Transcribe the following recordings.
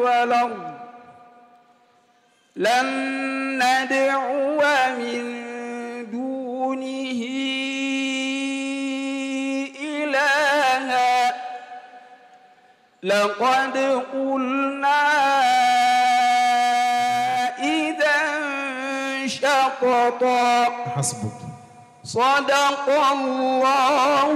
والأرض لن ندعو من دونه إلها لقد قلنا إذا شططا حسبك صدق الله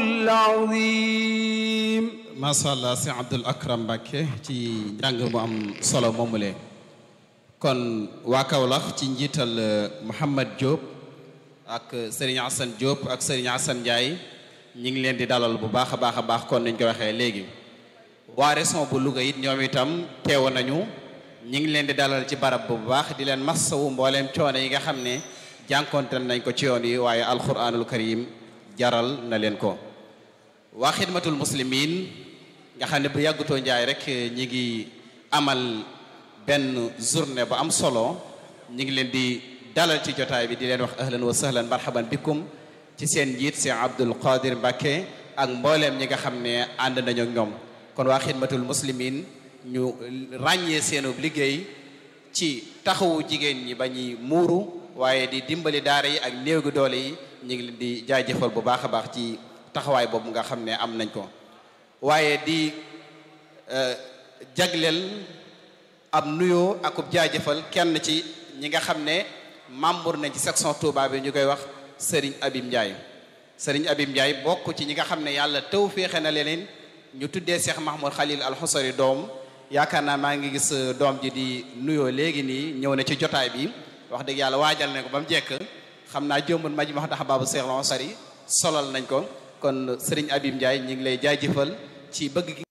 العظيم macha allah si Abdul Akram Mbacke ci njàng mu am solo moomule kon waa Kaolack ci njiital Mouhamad Diop ak Serigne Assane Diop ak Serigne Assane Ndiaye ñi ngi leen di dalal bu baax a baax a baax kon niñ ko waxee léegi waa région bu Louga it ñoom itam teew nañu ñi ngi leen di dalal ci barab bu baax di leen massawu mbooleem coono yi nga xam ne jànkonteel nañ ko ci yoon yi waaye alquranul karim jaral na leen ko waa xidmatul muslimin nga xam ne bu yàggutoo njaay rek ñi ngi amal benn journée bu am solo ñi ngi leen di dalal ci jotaay bi di leen wax ahlan wa sahlan marhaban bikum ci seen njiit Cheikh Abdul Qadir Mbacke ak mbooleem ñi nga xam ne ànd nañu ak ñoom kon waa xidmatul muslimin ñu ràññee seenub liggéey ci taxawu jigéen ñi ba ñuy muuru waaye di dimbali daara yi ak néew gi doole yi ñu ngi leen di jaajëfal bu baax a baax ci taxawaay boobu nga xam ne am nañ ko waaye di jagleel ab nuyoo akub jaajëfal kenn ci ñi nga xam ne membre nañ ci section Touba bi ñu koy wax Serigne Abim Ndiaye Serigne Abim Ndiaye bokk ci ñi nga xam ne yàlla taw féexe na leen ñu tuddee Cheikh Mahmoud Khalil Al Husari doom yaakaar naa maa ngi gis doom ji di nuyoo léegi nii ñëw na ci jotaay bi wax dëgg yàlla waajal nañ ko ba mu jekk xam naa jombul maj ma tax baabu Cheikh Al Husari solal nañ ko kon Serigne Abim Ndiaye ñu ngi lay jaajëfal ci bëgg gi